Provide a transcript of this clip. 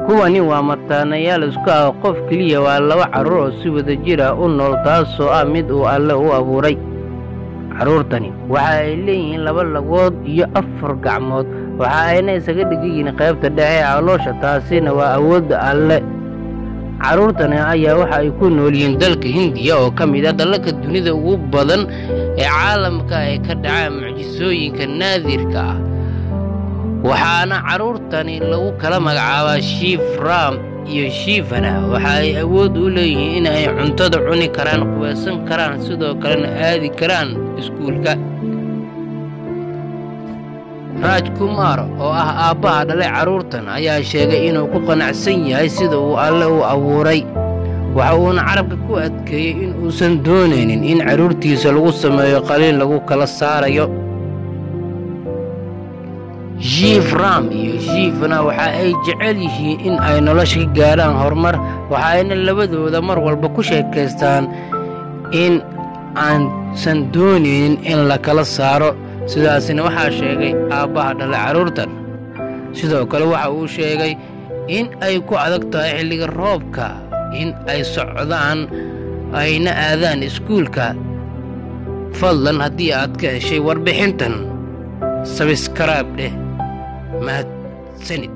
kuwani waa mataanayaal isku ah qof keliya waa laba carruur oo si wada jir ah u nool taasoo ah mid uu alle u abuuray carruurtani waxa ay leeyihiin laba lagood iyo afar gacmood waxa ayna isaga dhigayihiin qaybta dhexe ee caloosha taasina waa awoodda alle carruurtani ayaa waxa ay ku nool yihiin dalka hindiya oo ka mid ah dalalka dunida ugu badan ee caalamka ay ka dhacaan mucjisooyinka naadirka ah waxaana carruurtani lagu kala magacaabaa shiifraam iyo shiifana waxa ay awood u leeyihiin in ay cuntada cuni karaan qubaysan karaan sidoo kalena aadi karaan iskuulka raaj kumar oo ah aabbaha dhalay carruurtan ayaa sheegay inuu ku qanacsan yahay sida uu alle u abuuray waxa uuna carabka ku adkeeyey in uusan doonaynin in carruurtiisa lagu sameeyo qaliin lagu kala saarayo shiifram iyo shiifna waxa ay jecel yihiin in ay nolosha ka gaadhaan horumar waxayna labadooda mar walba ku sheekaystaan in aansan doonaynin in la kala saaro sidaasina waxaa sheegay aabbaha dhalay carruurtan sidoo kale waxa uu sheegay in ay ku adag tahay xilliga roobka in ay socdaan ayna aadaan iskuulka fadlan haddii aad ka heshay warbixintan sabiskaraab dheh mahadsanid